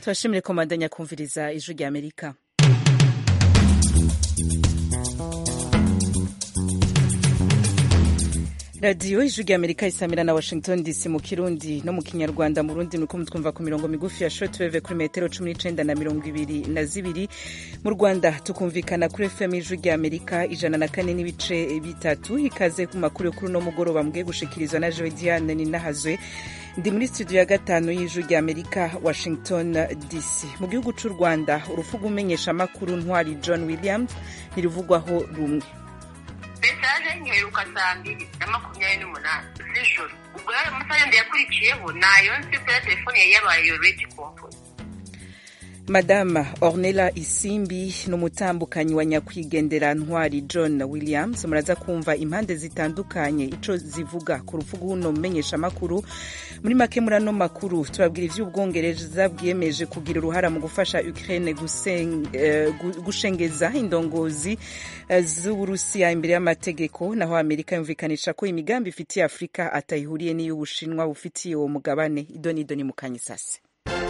turashimire komandanya kumviriza ijwi rya amerika radiyo ijwi rya amerika isamira na washington dc mu kirundi no mu kinyarwanda mu rundi muriko mutwumva ku mirongo migufi ya shortwave kuri metero cumi n'icenda na mirongo ibiri na zibiri mu rwanda tukumvikana kuri fm ijwi rya amerika ijana na kane n'ibice bitatu ikaze ku makuru yo kuri uno mugoroba mbwiye gushikirizwa na joe diane ninahazwe ndi muri studio ya gatanu y'ijwi rya amerika washington dc mu gihugu c'u rwanda urupfu rw'umenyesha amakuru ntwari john williams ntiruvugwaho rumwe mesaje nyiheruka saa mbiri na makumyabiri n'umunani z'ijoro ubwo yayo amasaha yandi yakurikiyeho nayo nzi kuri telefone yari yabaye iyo redi komfoni madama ornella isimbi ni umutambukanyi wa nyakwigendera ntwari john williams muraza kumva impande zitandukanye ico zivuga ku rupfu rw'uno mumenyeshamakuru muri make muri ano makuru tubabwira ivy'ubwongereza bwiyemeje kugira uruhara mu gufasha ukraine uh, gushengeza indongozi uh, z'uburusiya imbere y'amategeko naho amerika yumvikanisha ko imigambi ifitiye afurika atayihuriye n'iy'ubushinwa bufitiye uwo mugabane idoni idoni mu kanyisasi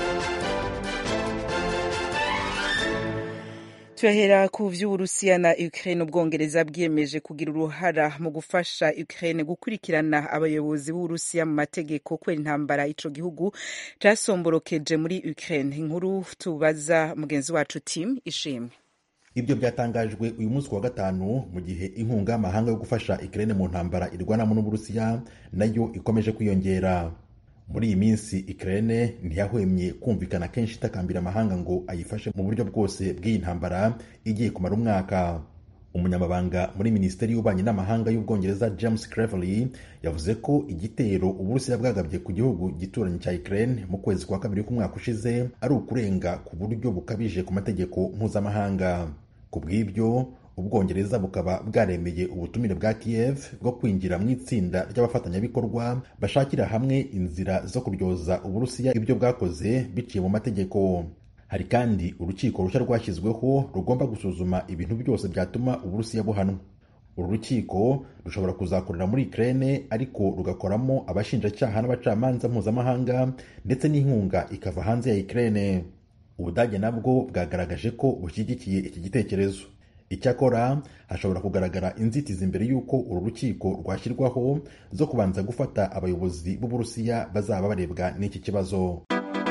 turahera ku vy'uburusiya na ukraine ubwongereza bwiyemeje kugira uruhara mu gufasha ukraine gukurikirana abayobozi b'uburusiya mu mategeko kubera intambara ico gihugu casomborokeje muri ukraine inkuru tubaza mugenzi wacu tim ishimwe ibyo byatangajwe uyu munsi wa gatanu mu gihe inkunga y'amahanga yo gufasha ukraine mu ntambara irwanamo n'uburusiya nayo ikomeje kwiyongera muri iyi minsi Ukraine ntiyahwemye kumvikana kenshi itakambira amahanga ngo ayifashe mu buryo bwose bw'iyi ntambara igiye kumara umwaka umunyamabanga muri minisiteri y'ububanyi n'amahanga y'ubwongereza james cleverly yavuze ko igitero uburusiya bwagabye ku gihugu gituranyi cya Ukraine mu kwezi kwa kabiri k'umwaka ushize ari ukurenga ku buryo bukabije ku mategeko mpuzamahanga ku bw'ibyo ubwongereza bukaba bwaremeye ubutumire bwa kiev bwo kwinjira mu itsinda ry'abafatanyabikorwa bashakira hamwe inzira zo kuryoza uburusiya ibyo bwakoze biciye mu mategeko hari kandi urukiko rushya rwashyizweho rugomba gusuzuma ibintu byose byatuma uburusiya buhanwa uru rukiko rushobora kuzakorera muri ukraine ariko rugakoramo abashinjacyaha n'abacamanza mpuzamahanga ndetse n'inkunga ikava hanze ya ukraine ubudage nabwo bwagaragaje ko bushyigikiye iki gitekerezo icyakora hashobora kugaragara inzitizi mbere y'uko uru rukiko rwashyirwaho zo kubanza gufata abayobozi b'uburusiya bazaba barebwa n'iki kibazo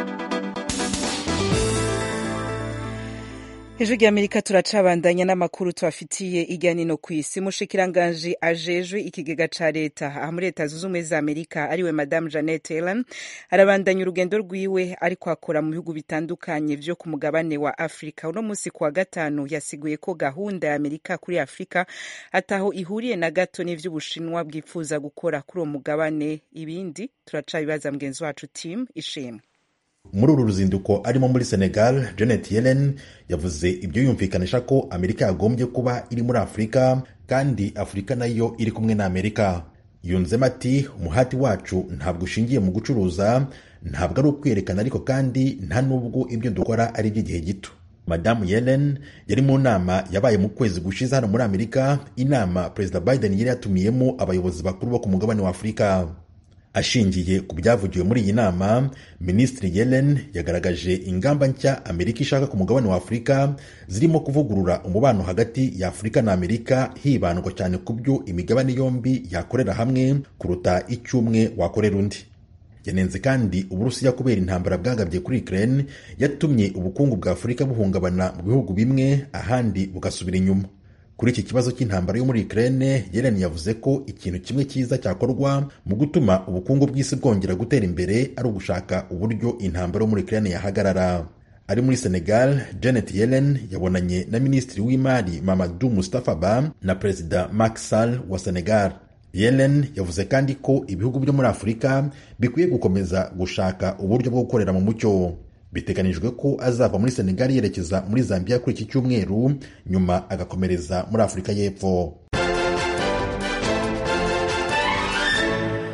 ijwi rya amerika turacabandanya n'amakuru tubafitiye irya nino ku isi mushikiranganji ajejwe ikigega ca leta aha muri leta zunze ubumwe za amerika ariwe madamu janet yellen arabandanya urugendo rwiwe ariko akora mu bihugu bitandukanye vyo ku mugabane wa afurika uno munsi kuwa gatanu yasiguye ko gahunda ya amerika kuri afurika ataho ihuriye na gato n'ivy'ubushinwa bwifuza gukora kuri uwo mugabane ibindi turacabibaza mugenzi wacu tim ishimwe muri uru ruzinduko arimo muri senegal janet yellen yavuze ibyo yumvikanisha ko amerika yagombye kuba iri muri afurika kandi afurika nayo iri kumwe na amerika yunzemo ati umuhati wacu ntabwo ushingiye mu gucuruza ntabwo ari ukwerekana ariko kandi nta n'ubwo ibyo dukora ari iby'igihe gito madamu yellen yari mu nama yabaye mu kwezi gushize hano muri amerika inama perezida biden yari yatumiyemo abayobozi bakuru bo ku mugabane wa afurika ashingiye ku byavugiwe muri iyi nama minisitiri yellen yagaragaje ingamba nshya amerika ishaka ku mugabane wa afurika zirimo kuvugurura umubano hagati ya afurika na amerika hibandwa cyane ku byo imigabane yombi yakorera hamwe kuruta icyo umwe wakorera undi yanenze kandi uburusiya kubera intambara bwagabye kuri ukraine yatumye ubukungu bwa afurika buhungabana mu bihugu bimwe ahandi bugasubira inyuma kuri iki kibazo cy'intambara yo muri Ukraine Yellen yavuze ko ikintu kimwe cyiza cyakorwa mu gutuma ubukungu bw'isi bwongera gutera imbere ari ugushaka uburyo intambara yo muri Ukraine yahagarara ari muri Senegal Janet Yellen yabonanye na minisitiri w'imari Mamadou Moustapha Ba na perezida Macky Sall wa Senegal Yellen yavuze kandi ko ibihugu byo muri Afurika bikwiye gukomeza gushaka uburyo bwo gukorera mu mucyo biteganijwe ko azava muri senegal yerekeza muri zambia kuri iki cyumweru nyuma agakomereza muri afurika y'epfo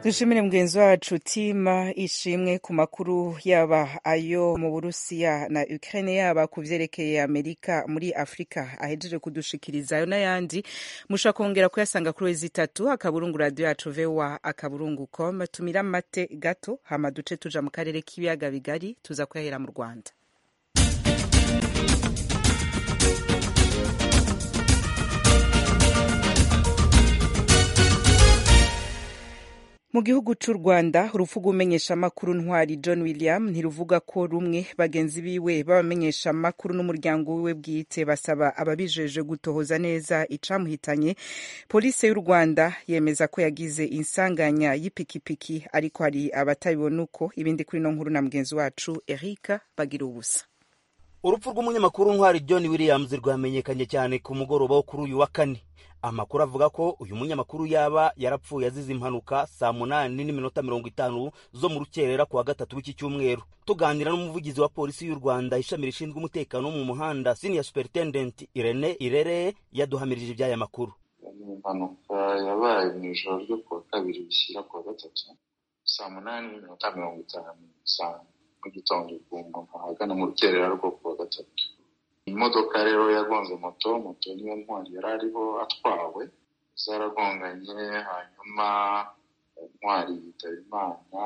dushimire mugenzi wacu tima ishimwe ku makuru yaba ayo mu burusiya na ukraine yaba ku vyerekeye amerika muri afurika ahejeje kudushikiriza ayo n'ayandi musha kongera kuyasanga kuri wezi itatu akaburungu radio yacu voa akaburungu com tumira mate gato hama duce tuja mu karere k'ibiyaga bigari tuza kuyahera mu rwanda mu gihugu c'u rwanda urupfu rw'umumenyeshamakuru ntwari john william ntiruvuga ko rumwe bagenzi biwe b'abamenyeshamakuru n'umuryango wiwe bwite basaba ababijeje gutohoza neza icamuhitanye polisi y'u rwanda yemeza ko yagize insanganya y'ipikipiki ariko hari abatabibona uko ibindi kuri no nkuru na mugenzi wacu erika bagira ubusa urupfu rw'umunyamakuru ntwari john williams rwamenyekanye cyane ku mugoroba wo kuri uyu wa kane amakuru avuga ko uyu munyamakuru yaba yarapfuye azize impanuka saa munani n'iminota mirongo itanu zo mu rukerera ku wa gatatu w'iki cyumweru tuganira n'umuvugizi wa polisi y'u rwanda ishami rishinzwe umutekano wo mu muhanda senior superintendent irene irere yaduhamirije iby'aya makuru ni impanuka yabaye mu ijoro ryo ku wa kabiri bishyira ku wa gatatu saa munani n'iminota mirongo itanu saa mu gitondo umuntu ahagana mu rukerera rwo ku wa gatatu imodoka rero yagonze moto moto niyo ntwari yari ariho atwawe zaragonganye hanyuma ntwari yitaba imana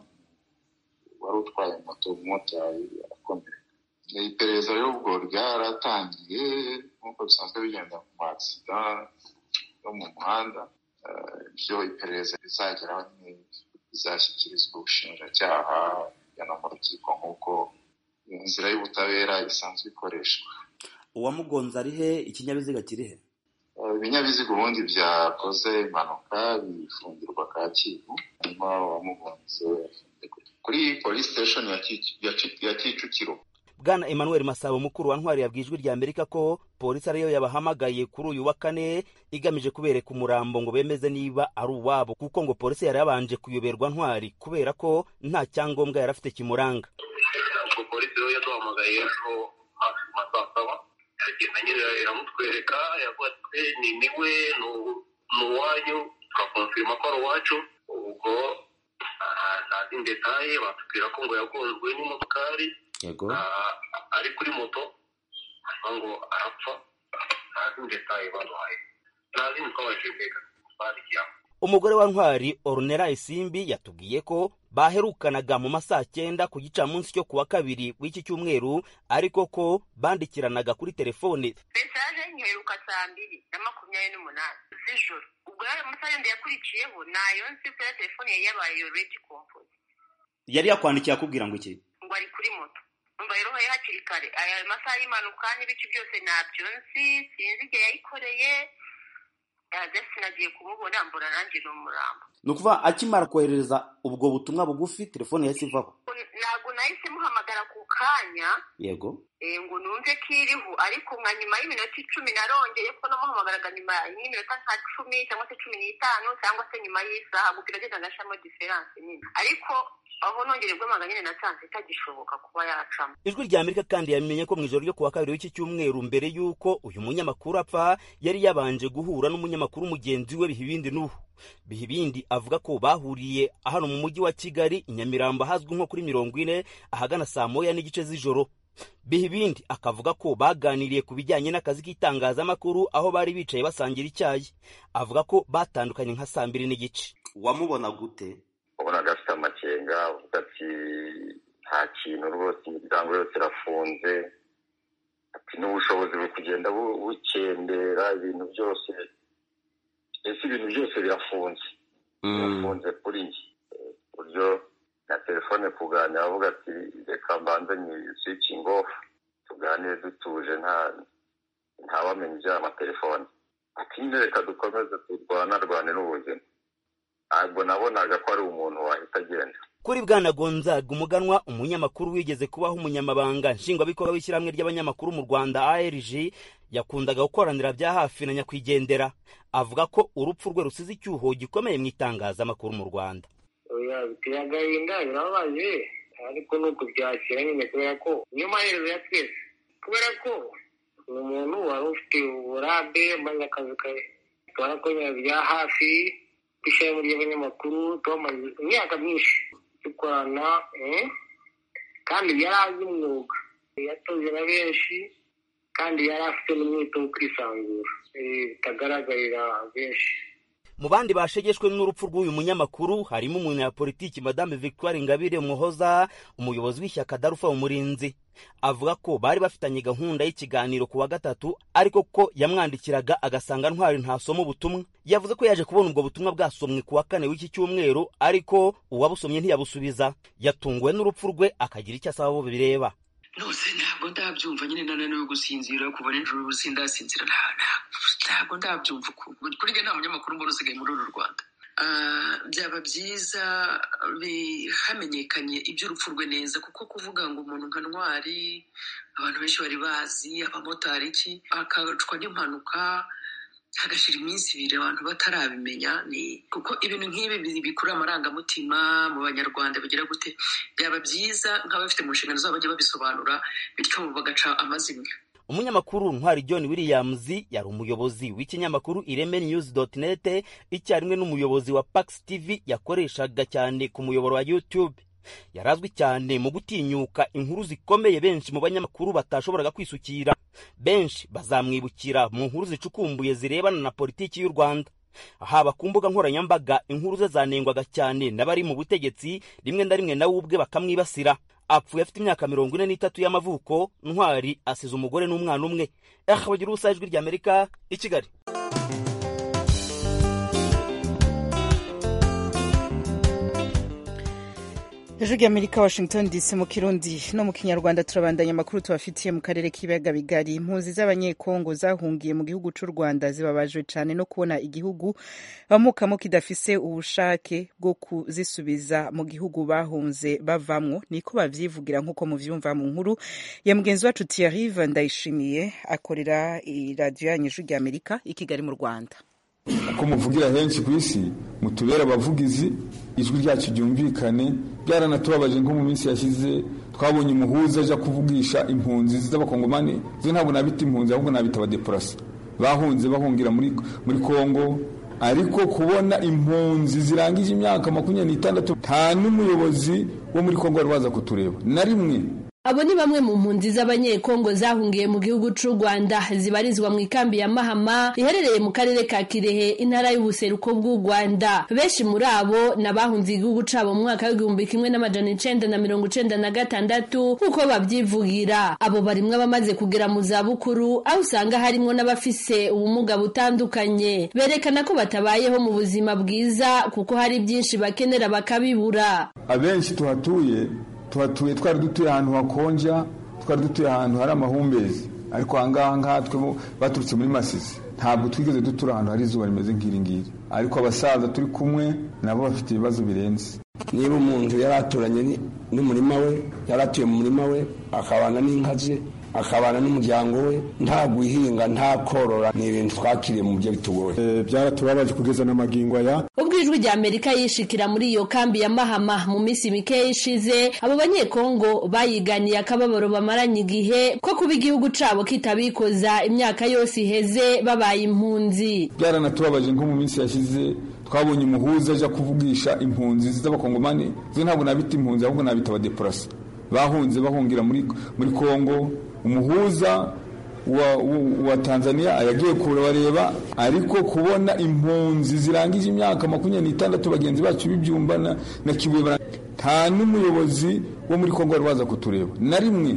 wari utwaye moto umumotari arakomereka iperereza rero ubwo ryaratangiye nk'uko bisanzwe bigenda mu magisida yo mu muhanda ibyo iperereza rizageraho bizashyikirizwa ubushinjacyaha bujyana mu rukiko nk'uko inzira y'ubutabera isanzwe ikoreshwa uwamugonze ari he ikinyabiziga kiri he ibinyabiziga ubundi byakoze impanuka bifungirwa kacyiru hanyuma uwamugonze kuri polisi siteshoni ya kicukiro bwana emmanuel masabo mukuru wa ntwari yabwiye ijwi rya amerika ko polisi ariyo yabahamagaye kuri uyu wa kane igamije kubereka umurambo ngo bemeze niba ari uwabo kuko ngo polisi yari yabanje kuyoberwa ntwari kubera ko nta cyangombwa yari afite kimuranga ubwo polisi rero yaduhamagaye ejo hafi mu saa saba iragenda nyine iramutwereka yavuga ati ni niwe ni uwanyu turakonfirima ko ari uwacu ubwo nta zindi detaye batubwira ko ngo yagonzwe n'imodokari yego ari kuri moto hanyuma ngo arapfa nta zindi detaye baduhaye nta zindi twabashije mbega twandikiraho umugore wa ntwari orunera isimbi yatubwiye ko baherukanaga mu masaa cyenda ku gicamunsi cyo kuwa kabiri w'iki cyumweru ariko ko bandikiranaga kuri telefone mesaje nyiheruka saa mbiri na makumyabiri n'umunani z'ijoro ubwo rero amasaha yandi yakurikiyeho nayo nzi kuri telefone yari yabaye iyo redi kompozi yari yakwandikiye akubwira ngo iki ngo ari kuri moto umva rero hari hakiri kare aya masaha y'impanuka n'ibice byose ntabyo nzi sinzi igihe yayikoreye jesi nagiye kumubona mbona nanjye ni umurambo ni ukuvuga akimara kohereza ubwo butumwa bugufi telefone yahise ivaho ntabwo nahise muhamagara ku kanya yego ngo numve ko iriho ariko nka nyuma y'iminota icumi narongeye ko namuhamagaraga nyuma y'iminota nka cumi cyangwa se cumi n'itanu cyangwa se nyuma y'isaha gusa iragenda agashamo diferanse nyine ariko aho nongere guhamagara nyine nasanze itagishoboka kuba yacamo ijwi rya amerika kandi yamenye ko mu ijoro ryo kuwa kabiri w'iki cyumweru mbere y'uko uyu munyamakuru apfa yari yabanje guhura n'umunyamakuru mugenzi we bihibindi n'ubu bihibindi avuga ko bahuriye hano mu mujyi wa kigali i nyamirambo ahazwi nko kuri mirongo ine ahagana saa moya n'igice z'ijoro bihibindi akavuga ko baganiriye ku bijyanye n'akazi k'itangazamakuru aho bari bicaye basangira icyayi avuga ko batandukanye nka saa mbiri n'igice wamubona gute ubonaga afite amakenga avuga ati nta kintu rwose imiryango yose irafunze ati n'ubushobozi buri kugenda bukendera ibintu byose ese ibintu byose birafunze birafunze kuri njye buryo na telefone kuganira avuga ati reka mbanze ni swicingi ofu tuganire dutuje nta ntawamenya iby'aya matelefone ati nyine reka dukomeze turwanarwane n'ubuzima ntabwo nabonaga ko ari umuntu wahita agenda kuri bwana gonzaga umuganwa umunyamakuru wigeze kubaho umunyamabanga nshingwabikorwa w'ishyirahamwe ry'abanyamakuru mu rwanda arg yakundaga gukoranira bya hafi na nyakwigendera avuga ko urupfu rwe rusize icyuho gikomeye mu itangazamakuru mu rwanda biteye agahinda birababaje ariko ni ukubyakira nyine kubera ko niyo maherezo ya twese kubera ko ni umuntu wari ufite uburambe maze akazi ke tubona ko bya hafi ku ishami ry'abanyamakuru twamaze imyaka myinshi dukorana kandi yari azi umwuga yatoze na benshi kandi yari afite n'umwete wo kwisanzura bitagaragarira benshi mu bandi bashegeshwe n'urupfu rw'uyu munyamakuru harimo umunyapolitiki madame victoire ingabire muhoza umuyobozi w'ishyaka darufa umurinzi avuga ko bari bafitanye gahunda y'ikiganiro ku wa gatatu ariko ko yamwandikiraga agasanga ntwari ntasoma ubutumwa yavuze ko yaje kubona ubwo butumwa bwasomwe ku wa kane w'iki cyumweru ariko uwabusomye ntiyabusubiza yatunguwe n'urupfu rwe akagira icyo asaba abo bireba nose ntabwo ndabyumva nyine nananiwe gusinzira kuva nijoro sindasinzira ntabwo ndabyumva ukuntu kuri njye nta munyamakuru mbona usigaye muri uru rwanda byaba byiza hamenyekanye iby'urupfu rwe neza kuko kuvuga ngo umuntu nka ntwari abantu benshi bari bazi abamotari iki akacwa n'impanuka hagashira iminsi ibiri abantu batarabimenya ni kuko ibintu nk'ibi bikurura amarangamutima mu banyarwanda bigira gute byaba byiza nk'abafite mu nshingano zabo bajya babisobanura bityo bagaca amazimwe umunyamakuru ntwari john williams yari umuyobozi w'ikinyamakuru ireme news net icyarimwe n'umuyobozi wa pax tv yakoreshaga cyane ku muyoboro wa youtube yarazwi cyane mu gutinyuka inkuru zikomeye benshi mu banyamakuru batashoboraga kwisukira benshi bazamwibukira mu nkuru zicukumbuye zirebana na politiki y'u rwanda haba ku mbuga nkoranyambaga inkuru ze zanengwaga cyane n'abari mu butegetsi rimwe na rimwe nawe ubwe bakamwibasira apfuye afite imyaka mirongo ine n'itatu y'amavuko ntwari asize umugore n'umwana umwe aha bagira ubusa ijwi ry'amerika i kigali ejo ry'amerika washington dc mu kirundi no mu kinyarwanda turabandanya amakuru tubafitiye mu karere k'ibiyaga bigari impunzi z'abanyekongo zahungiye mu gihugu cy'u rwanda zibabajwe cyane no kubona igihugu bamukamo kidafise ubushake bwo kuzisubiza mu gihugu bahunze bavamwo niko bavyivugira nk'uko muvyumva mu nkuru ya mugenzi wacu Thierry ndayishimiye akorera iradiyo yanyu ijwi ry'amerika i kigali mu rwanda uko muvugira henshi ku isi mutubera abavugizi ijwi ryacu ryumvikane byaranatubabaje nko mu minsi yashize twabonye umuhuza aja kuvugisha impunzi z'abakongomani zo ntabwo nabita impunzi ahubwo nabita abadeporasi bahunze bahungira muri muri kongo ariko kubona impunzi zirangije imyaka makumyabiri n'itandatu nta n'umuyobozi wo muri kongo wari waza kutureba na rimwe abo ni bamwe mu mpunzi z'abanyekongo zahungiye mu gihugu cy'u rwanda zibarizwa mu ikambi ya mahama iherereye mu karere ka kirehe intara y'ubuseruko bw'u rwanda benshi muri abo ni abahunze igihugu cyabo mu mwaka w'igihumbi kimwe n'amajana icenda na mirongo icenda na gatandatu nk'uko babyivugira abo barimwo abamaze kugera mu zabukuru aho usanga harimwo n'abafise ubumuga butandukanye berekana ko batabayeho mu buzima bwiza kuko hari byinshi bakenera bakabibura abenshi tuhatuye tuhatuye twari dutuye ahantu hakonja twari dutuye ahantu hari amahumbezi ariko ahangaha ngaha twe baturutse muri masisi ntabwo twigeze dutura ahantu hari izuba rimeze nk'iri ngiri ariko abasaza turi kumwe nabo bafite ibibazo birenze niba umuntu yari aturanye n'umurima we yari atuye mu murima we akabana n'inka ze akabana n'umuryango we nta guhinga nta korora ni ibintu twakiriye mu buryo bitugoye byaratubabaje kugeza n'amagingo aya ubwo ijwi rya amerika yishikira muri iyo kambi ya mahama mu minsi mikeya ishize abo banyekongo bayiganiye akababaro bamaranye igihe ko kuba igihugu cabo kitabikoza imyaka yose iheze babaye impunzi byaranatubabaje nko mu minsi yashize twabonye umuhuza aja kuvugisha impunzi z'abakongomani zo ntabwo nabita impunzi ahubwo nabita abadeporasi bahunze bahungira muri muri kongo umuhuza wa, wa, wa tanzania yagiye kubareba ariko kubona impunzi zirangije imyaka makumyabiri n'itandatu bagenzi bacu b'ibyumba na, na kibuye nta n'umuyobozi wo muri kongo wari waza kutureba na rimwe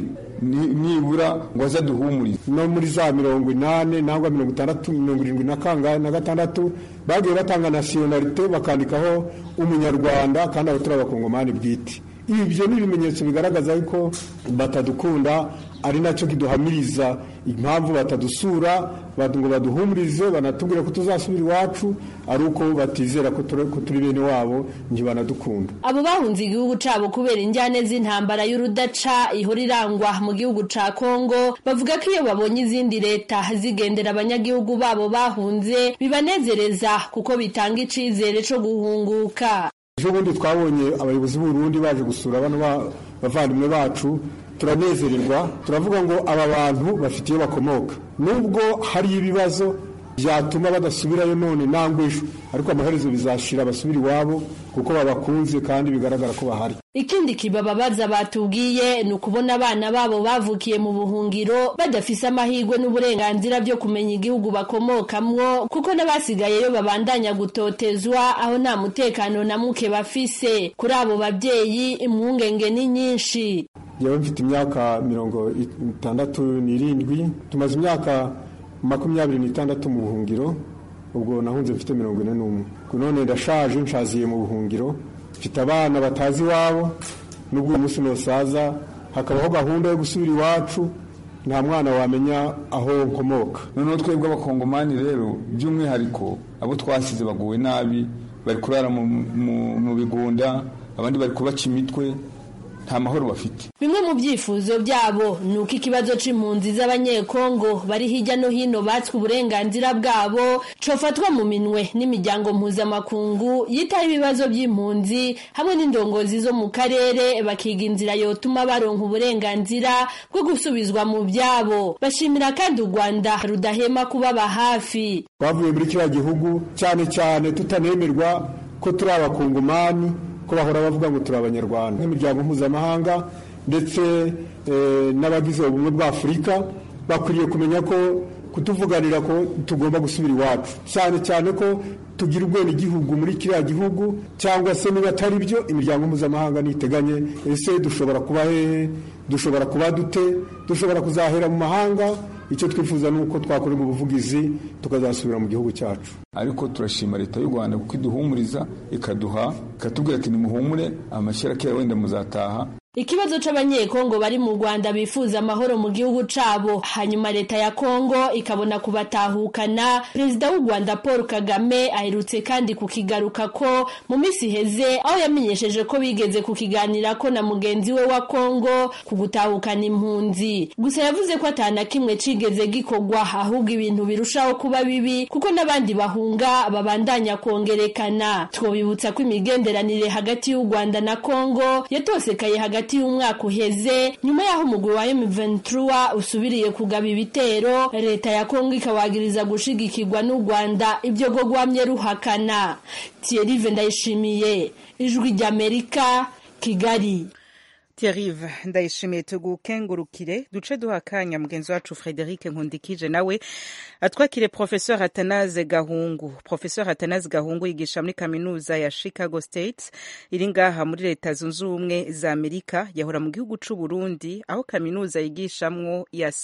nibura ngo aze aduhumurize no muri za mirongo inani nangwa mirongo itandatu mirongo irindwi na kangahe na gatandatu bagiye batanga nasiyonalite bakandikaho umunyarwanda kandi abo turi abakongomani bwite ibyo ni ibimenyetso bigaragaza ko batadukunda ari nacyo kiduhamiriza impamvu batadusura ngo baduhumurize banatubwire ko tuzasubira iwacu ari uko batizera ko turi bene wabo ntibanadukunda abo bahunze igihugu cyabo kubera injyane z'intambara y'urudaca ihora irangwa mu gihugu cya kongo bavuga ko iyo babonye izindi leta zigendera abanyagihugu babo bahunze bibanezereza kuko bitanga icyizere cyo guhunguka ejo bundi twabonye abayobozi b'urundi baje gusura bano bavandimwe bacu turanezererwa turavuga ngo aba bantu bafite iyo bakomoka nubwo hari ibibazo byatuma badasubirayo none nangwa ejo ariko amaherezo bizashira basubira iwabo kuko babakunze kandi bigaragara ko bahari ikindi kibababaza batubwiye ni ukubona abana babo bavukiye mu buhungiro badafise amahirwe n'uburenganzira byo kumenya igihugu bakomokamwo kuko n'abasigayeyo babandanya gutotezwa aho nta mutekano na muke bafise kuri abo babyeyi impungenge ni nyinshi yewe mfite imyaka mirongo itandatu n'irindwi tumaze imyaka makumyabiri n'itandatu mu buhungiro ubwo nahunze mfite mirongo ine n'umwe none ndashaje nshaziye mu buhungiro mfite abana batazi iwabo n'ubwo uyu munsi nosaza hakabaho gahunda yo gusubira iwacu nta mwana wamenya aho nkomoka noneho twebwe abakongomani rero by'umwihariko abo twasize baguwe nabi bari kurara mu bigunda abandi bari kubaca imitwe nta mahoro bafite bimwe mu byifuzo byabo ni uko ikibazo c'impunzi z'abanyekongo bari hirya no hino batswe uburenganzira bwabo cofatwa mu minwe n'imiryango mpuzamakungu yitaho ibibazo by'impunzi hamwe n'indongozi zo mu karere bakiga inzira yotuma baronka uburenganzira bwo gusubizwa mu byabo bashimira kandi u rwanda rudahema kubaba hafi twavuye muri kiriya gihugu cyane cyane tutanemerwa ko turi abakongomani ko bahora bavuga ngo turi abanyarwanda nk'imiryango mpuzamahanga ndetse n'abagize ubumwe bwa afurika bakwiriye kumenya ko kutuvuganira ko tugomba gusubira iwacu cyane cyane ko tugira ubwenegihugu muri kiriya gihugu cyangwa se niba atari byo imiryango mpuzamahanga niteganye ese dushobora kuba hehe dushobora kuba dute dushobora kuzahera mu mahanga icyo twifuza ni uko twakorerwa ubuvugizi tukazasubira mu gihugu cyacu ariko turashima leta y'u rwanda kuko iduhumuriza ikaduha ikatubwira ati nimuhumure amashyira kera wenda muzataha ikibazo c'abanyekongo bari mu rwanda bifuza amahoro mu gihugu cabo hanyuma leta ya kongo ikabona kubatahukana perezida w'u rwanda paul kagame aherutse kandi kukigaruka ko mu minsi iheze aho yamenyesheje ko bigeze kukiganirako na mugenzi we wa kongo ku gutahukana impunzi gusa yavuze ko atana kimwe cigeze gikorwa ahubwo ibintu birushaho kuba bibi kuko n'abandi bahunga babandanya kongerekana twobibutsa ko imigenderanire hagati y'u rwanda na kongo yatosekaye hagati hagati y'umwaka uheze nyuma y'aho umugwi wa M23 usubiriye kugaba ibitero leta ya Kongo ikawagiriza gushigikirwa n'u Rwanda ibyo go gwamye ruhakana Thierry Vendayishimiye ijwi ry'Amerika Kigali Thierry ndayishimiye tugukengurukire duce duha akanya mugenzi wacu Frederic Nkundikije nawe atwakire Professeur Atanaze Gahungu Professeur Atanaze Gahungu yigisha muri kaminuza ya Chicago State iri ngaha muri leta zunze ubumwe za Amerika yahora mu gihugu c'u Burundi aho kaminuza yigishamwo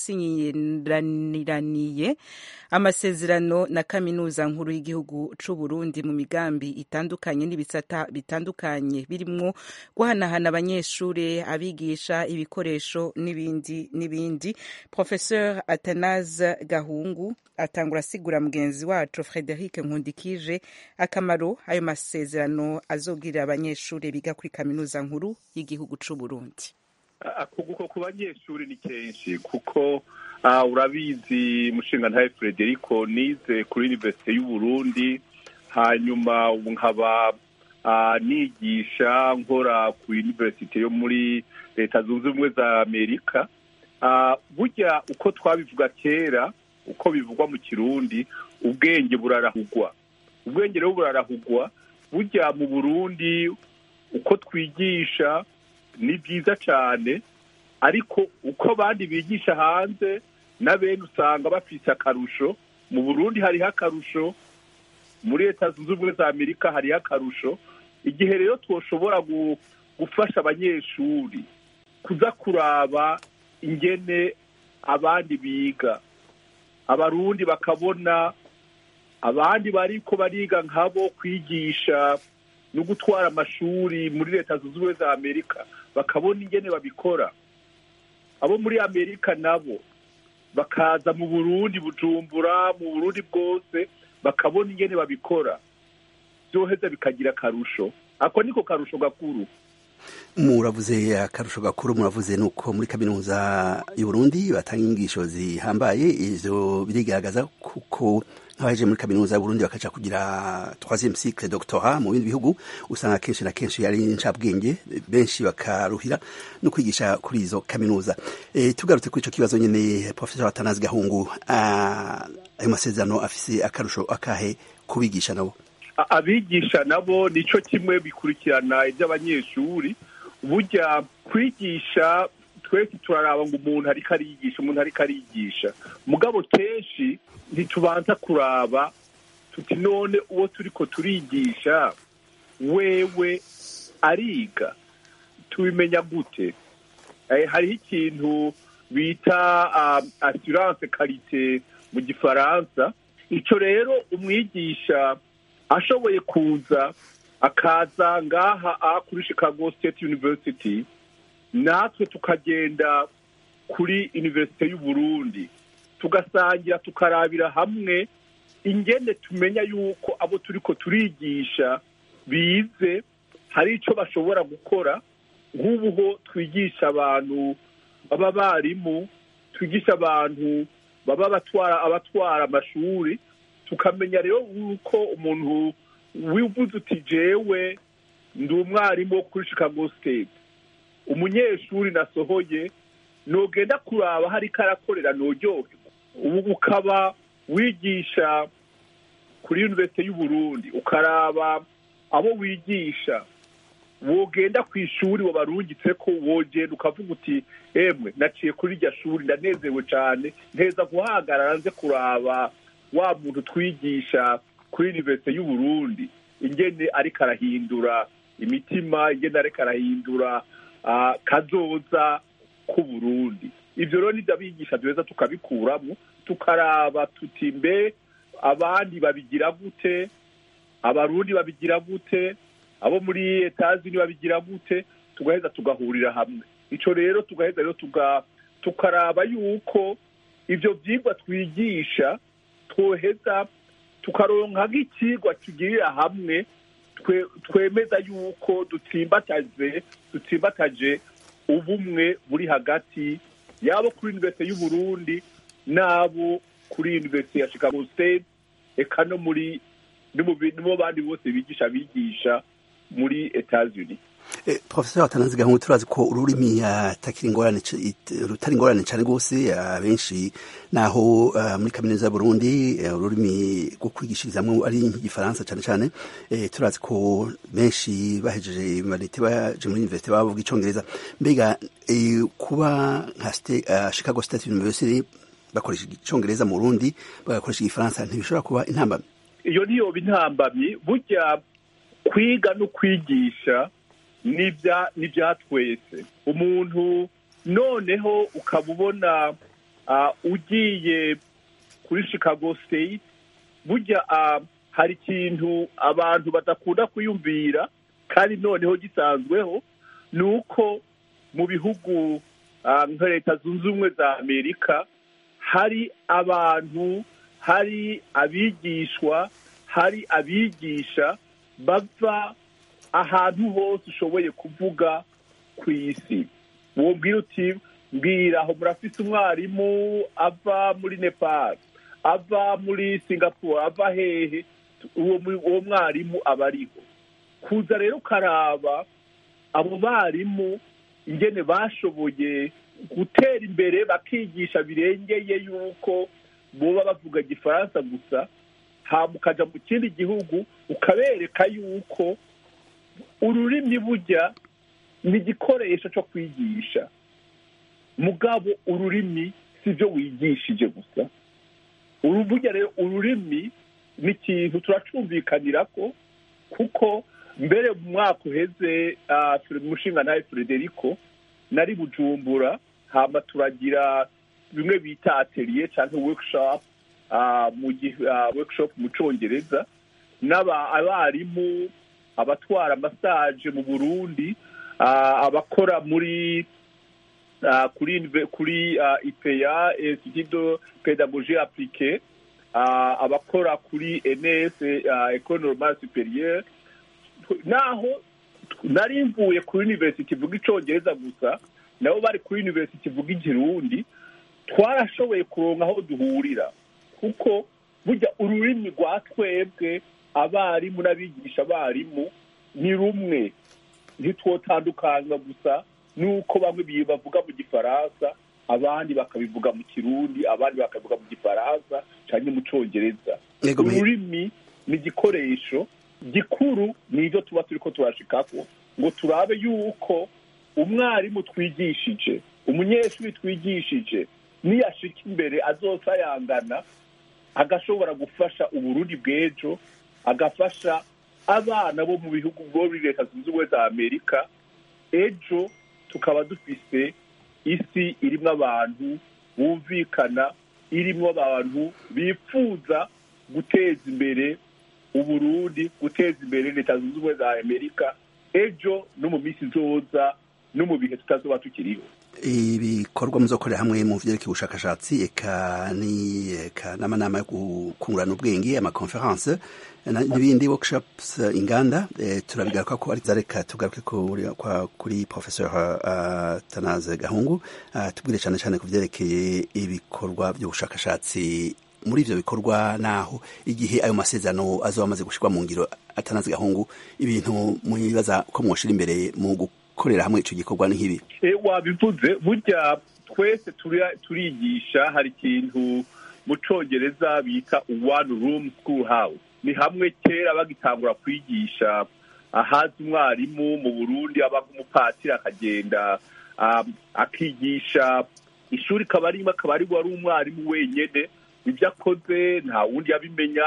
yasinyiraniraniye amasezerano na kaminuza nkuru y'igihugu c'u Burundi mu migambi itandukanye n'ibisata bitandukanye birimwo guhanahana abanyeshuri abigisha ibikoresho n'ibindi n'ibindi Professeur Atanaze Gahungu atangura asigura mugenzi wacu Frederic Nkundikije akamaro ayo masezerano azogirira abanyeshuri biga kuri kaminuza nkuru y'igihugu c'u Burundi akuguko ku banyeshuri ni kenshi kuko urabizi mushinga ntawe Frederico nize kuri Universite y'u Burundi hanyuma nkaba nigisha nkora ku Universite yo muri leta zunze ubumwe za Amerika burya uko twabivuga kera uko bivugwa mu kirundi ubwenge burarahugwa ubwenge rero burarahugwa burya mu burundi uko twigisha ni byiza cyane ariko uko abandi bigisha hanze na bene usanga bafite akarusho mu burundi hariho akarusho muri leta zunze ubumwe za amerika hariho akarusho igihe rero twoshobora gufasha abanyeshuri kuza kuraba ingene abandi biga abarundi bakabona abandi bariko bariga nkabo kwigisha no gutwara amashuri muri leta zunze ubumwe za amerika bakabona ingene babikora abo muri amerika nabo bakaza mu burundi bujumbura mu burundi bwose bakabona ingene babikora byoheza bikagira akarusho ako niko karusho gakuru muravuze akarusho gakuru muravuze nuko muri kaminuza y'u Burundi batanga inyigisho zihambaye ivyo birigaragaza kuko nk'abaje muri kaminuza y'u Burundi bakaja kugira troisième cycle doctorat mu bindi bihugu usanga kenshi na kenshi ari incabwenge benshi bakaruhira no kwigisha kuri izo kaminuza e, tugarutse kuri ico kibazo nyene professeur Atanazi Gahungu ayo masezerano afise akarusho akahe kubigisha nabo abigisha nabo nico kimwe bikurikirana iby'abanyeshuri burya kwigisha twese turaraba ngo umuntu ariko ariyigisha umuntu ariko ariyigisha mugabo kenshi ntitubanza kuraba tuti none uwo turiko turigisha wewe ariga tubimenya gute hariho ikintu bita assurance karite mu gifaransa icyo rero umwigisha ashoboye kuza akaza ngaha kuri chicago state university natwe tukagenda kuri universite y'u Burundi tugasangira tukarabira hamwe ingene tumenya yuko abo turiko turigisha bize hari icyo bashobora gukora nk'ubuho twigisha abantu baba barimu twigisha abantu baba batwara abatwara amashuri tukamenya rero yuko umuntu wivuze uti jewe ndi umwarimu wo kuri chicago state umunyeshuri nasohoye nogenda kuraba hari karakorera noryoherwa ubu ukaba wigisha kuri universite y'u Burundi ukaraba abo wigisha wogenda ku ishuri wabarungitse ko wogenda ukavuga uti emwe naciye kuri iryo shuri ndanezewe cyane nteza guhagarara nze kuraba wa muntu twigisha kuri universite y'u Burundi ingene ariko arahindura imitima ingene ariko arahindura kazoza k'u Burundi ibyo rero nibyo abigisha duheza tukabikuramo tukaraba tuti mbe abandi babigira gute abarundi babigira gute abo muri etazini babigira gute tugaheza tugahurira hamwe icyo rero tugaheza rero tukaraba yuko ibyo byigwa twigisha twoheza tukaronka nk'ikigwa tugirira hamwe twemeza yuko dutsimbataje dutsimbataje ubumwe buri hagati yabo kuri universite y'u Burundi n'abo kuri universite ya Chicago State eka no muri no bandi bose bigisha bigisha muri Etats-Unis professor atanazi gahungu turazi ko ururimi atakiri ingorane rutari ingorane cyane rwose abenshi naho muri kaminuza y'uburundi ururimi rwo kwigishirizamwo ari igifaransa cyane cyane turazi ko benshi bahejeje marite baje muri universite bavuga icongereza mbega kuba nka chicago state university bakoresha icongereza mu burundi bagakoresha igifaransa ntibishobora kuba intambamyi iyo niyoba intambamyi burya kwiga no kwigisha n'ibya twese umuntu noneho ukaba ubona ugiye kuri chicago state burya hari ikintu abantu badakunda kwiyumvira kandi noneho gisanzweho ni uko mu bihugu nka leta zunze ubumwe za amerika hari abantu hari abigishwa hari abigisha bava ahantu hose ushoboye kuvuga ku isi wubwira uti mbwira aho murafise umwarimu ava muri nepal ava muri singapore ava hehe uwo mwarimu aba ariho kuza rero ukaraba abo barimu ingene bashoboye gutera imbere bakigisha birengeye yuko boba bavuga igifaransa gusa hama ukaja mu kindi gihugu ukabereka yuko ururimi burya ni igikoresho cyo kwigisha mugabo ururimi si byo wigishije gusa burya rero ururimi ni ikintu turacumvikanira ko kuko mbere mu mwaka uheze turi mu mushinga nawe frederico nari bujumbura hama turagira bimwe bita atelier cyangwa workshop mu workshop mu cyongereza n'abarimu abatwara amasaje mu burundi abakora muri kuri kuri ipeya institut pedagogie appliquée abakora kuri ns ecole normale supérieure naho nari mvuye kuri university ivuga icongereza gusa nabo bari kuri university ivuga ikirundi twarashoboye kuronka aho duhurira kuko burya ururimi rwa twebwe abarimu n'abigisha abarimu ni rumwe ntitwotandukanywa gusa nuko bamwe bavuga mu gifaransa abandi bakabivuga mu kirundi abandi bakabivuga mu gifaransa cyangwa mu cyongereza ururimi ni igikoresho gikuru ni ibyo tuba turi ko turashikako ngo turabe yuko umwarimu twigishije umunyeshuri twigishije niyashika imbere azosayangana agashobora gufasha uburundi bw'ejo agafasha abana bo mu bihugu bo muri leta zunze ubumwe za amerika ejo tukaba dufise isi irimo abantu bumvikana irimo abantu bifuza guteza imbere uburundi guteza imbere leta zunze ubumwe za amerika ejo no mu minsi izoza no mu bihe tutazoba tukiriho ibikorwa muzokorera hamwe mu vyerekeye ubushakashatsi eka ni eka n'amanama yo gukungurana ubwenge amakonference n'ibindi workshops inganda e, turabigaruka ko ari zareka tugaruke kuri professeur uh, Tanaze Gahungu uh, tubwire cyane cyane ku vyerekeye ibikorwa by'ubushakashatsi muri ivyo bikorwa naho igihe ayo masezerano azoba amaze gushirwa mu ngiro Atanaze Gahungu ibintu mwibaza ko mwoshira imbere mu gukorera hamwe ico gikorwa nk'ibi e, wabivuze burya twese turigisha hari ikintu mu congereza bita one room school house ni hamwe kera bagitangura kwigisha ahazi umwarimu mu burundi aba nk'umupatiri akagenda akigisha ishuri kaba arimo akaba ari wari umwarimu wenyine ibyo akoze nta wundi yabimenya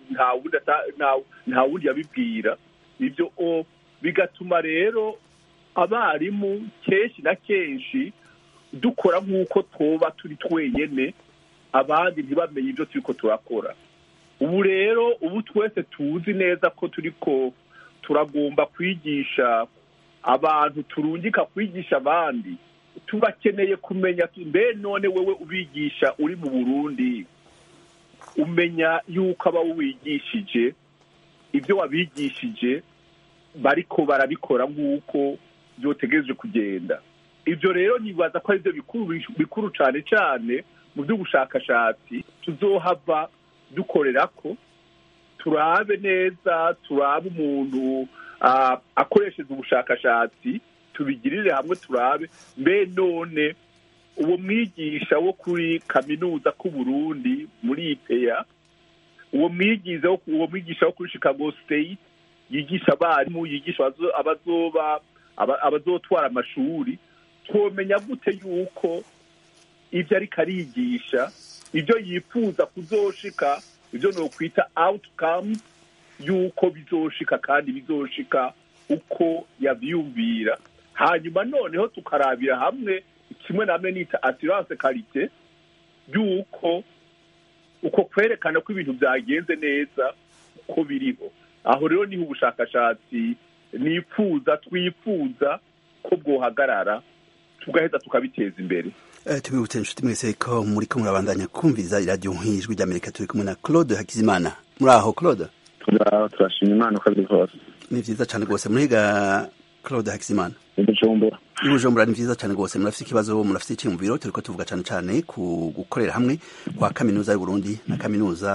nta wundi yabibwira ibyo bigatuma rero abarimu kenshi na kenshi dukora nk'uko twoba turi twenyine abandi ntibamenye ibyo turi ko turakora ubu rero ubu twese tuzi neza ko turi ko turagomba kwigisha abantu turungika kwigisha abandi tubakeneye kumenya mbe none wowe ubigisha uri mu burundi umenya yuko aba wigishije ibyo wabigishije bariko barabikora nk'uko byotegereje kugenda ibyo rero nibaza ko ari byo bikuru cyane cyane mu by'ubushakashatsi tuzohava dukorera ko turabe neza turabe umuntu akoresheje ubushakashatsi tubigirire hamwe turabe mbe none uwo mwigisha wo kuri kaminuza k'uburundi muri ipeya uwo mwigisha uwo mwigisha wo kuri chicago state yigisha abarimu yigisha abazoba abazotwara amashuri twomenya gute yuko ibyo ariko arigisha ibyo yifuza kuzoshika ibyo ni ukwita outcome y'uko bizoshika kandi bizoshika uko yabyumvira hanyuma noneho tukarabira hamwe kimwe namwe nita assurance karite y'uko uko kwerekana ko ibintu byagenze neza uko biriho aho rero niho ubushakashatsi nifuza twifuza ko bwohagarara tugaheza tukabiteza imbere tubibutse inshuti mwese ko muri ko murabandanya kumviriza iradiyo nk'ijwi ry'amerika turi kumwe na claude hakizimana muri aho claude turashima imana uko biri kose ni vyiza cane rwose muriga claude hakizimana ibujumbura ibujumbura ni vyiza cane rwose murafite ikibazo murafite icyumviro turiko tuvuga cane cane ku gukorera hamwe kwa kaminuza y'uburundi na kaminuza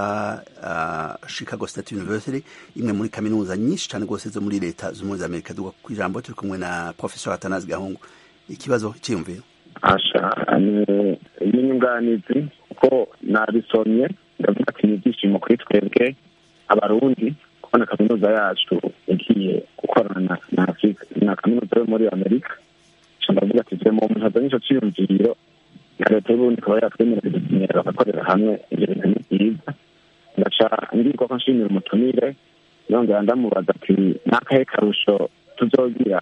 uh, chicago state university imwe muri kaminuza nyinshi cane rwose zo muri leta z'umuri za amerika duga ku ijambo turi kumwe na professor atanazi gahungu ikibazo icyiyumviro asha ni inyunganizi kuko nabisomye ndavuga ati ni ibyishimo kuri twebwe abarundi kubona kaminuza yacu igiye gukorana na afurika na kaminuza yo muri amerika ndavuga ati je mu muntu azanye ico ciyumviro na leta y'uburundi ikaba yatwemerera kudusinyira bagakorera hamwe ibyo bintu ni byiza ndaca ngirwa ko nshimira umutumire yongera ndamubaza ati n'akahe karusho tuzogira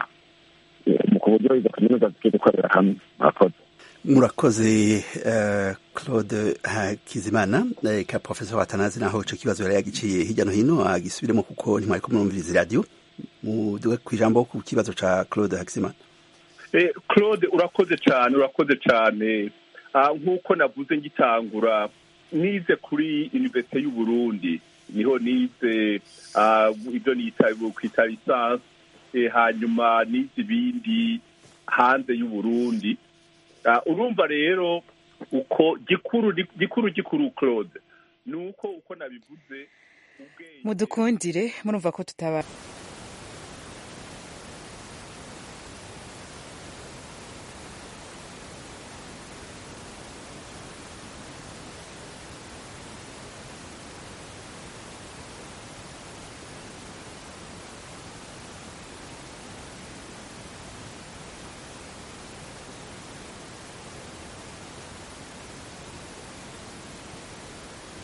mu ku buryo izo kaminuza zigiye gukorera hamwe murakoze murakoze uh, claude hakizimana uh, ka professor watanazi naho ico kibazo yari yagiciye hirya no hino agisubiremo kuko ntimwari ko murumviriza iradiyo muduge ku ijambo ku kibazo ca claude hakizimana eh, claude urakoze cyane urakoze cyane uh, nk'uko navuze ngitangura nize kuri universite y'uburundi niho nize uh, ibyo nita kwita lisansi hanyuma n'izibindi hanze y'uburundi urumva rero uko gikuru gikuru gikuru claude ni uko uko nabivuze mudukundire murumva ko tutaba